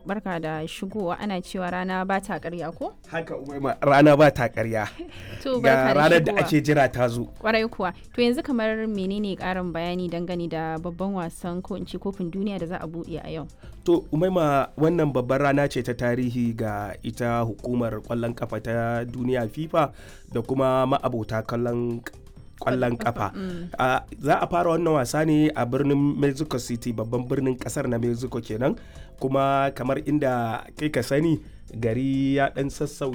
barka da shigowa ana cewa rana ba ta karya ko? haka umaima rana ba ta karya To ga barka da ranar da shigowa. ake jira ta zo Kwarai kuwa. To yanzu kamar menene karin bayani dangane da babban wasan ko in ce kofin duniya da za a buɗe a yau? to umaima wannan babbar rana ce ta tarihi ga ita hukumar kwallon kafa ta duniya fifa da kuma ma'abota kallon kwallon kafa Ah, za a fara wannan wasa ne a birnin mexico city babban birnin kasar na mexico kenan kuma kamar inda kai ka sani gari ya dan sassau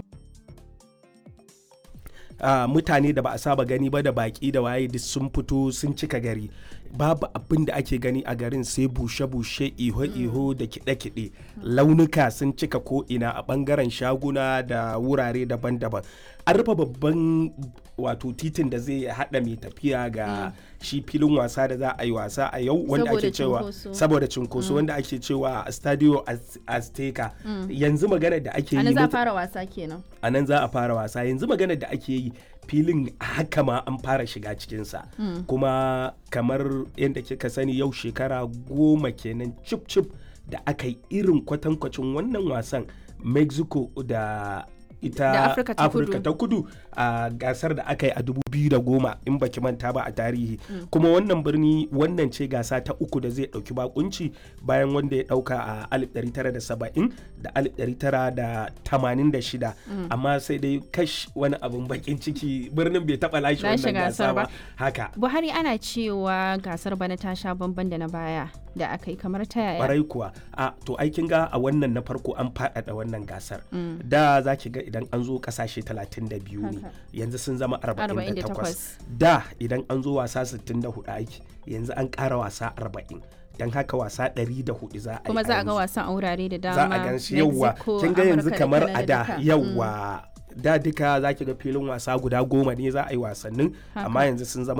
Ah, mutane da ba a saba gani ba da baki da waye duk sun fito sun cika gari babu abin da ake gani a garin sai bushe-bushe iho-iho da kiɗe-kiɗe launuka sun cika ko'ina a ɓangaren shaguna da wurare daban-daban an rufe babban wato titin da zai haɗa mai tafiya ga shi filin wasa da za a yi wasa a yau wanda Saboda ake cewa cunkoso. saboda cunkoso wanda ake cewa stadio Az- azteca yanzu magana da ake Ana yi za a muta- fara wasa kenan. a nan za a fara wasa yanzu maganar da ake yi filin haka ma an fara shiga cikinsa kuma kamar yadda kika sani yau shekara goma kenan cip cip da aka yi irin kwatankwacin wannan wasan mexico da ita Da Afirka ta Kudu. ta kudu a gasar da aka yi a 2010 in baki manta ba a tarihi kuma wannan birni wannan ce gasa ta uku da zai dauki bakunci bayan wanda ya dauka a 1970 da 1986 amma sai dai kash wani abun bakin ciki birnin bai taba lashe Lashe wannan gasa gasar ba. ba haka Buhari ana cewa gasar bana ta sha bamban da na baya da aka yi kamar ta yaya. kwarai kuwa a to aikin ga a wannan na farko an faɗaɗa wannan gasar da za ki ga idan an zo ƙasashe 32 ne Haka. yanzu sun zama 48 48. da idan an zo wasa 64 aiki yanzu an ƙara wasa 40 don haka wasa 104 za a yi Kuma za a ga yanzu. wasan a wurare da dama. za a gan shi yauwa Mexico, kin ga yanzu Amurka da kamar a Canada da duka. yauwa da duka za ki ga filin wasa guda goma ne za a yi wasannin Haka. amma yanzu sun zama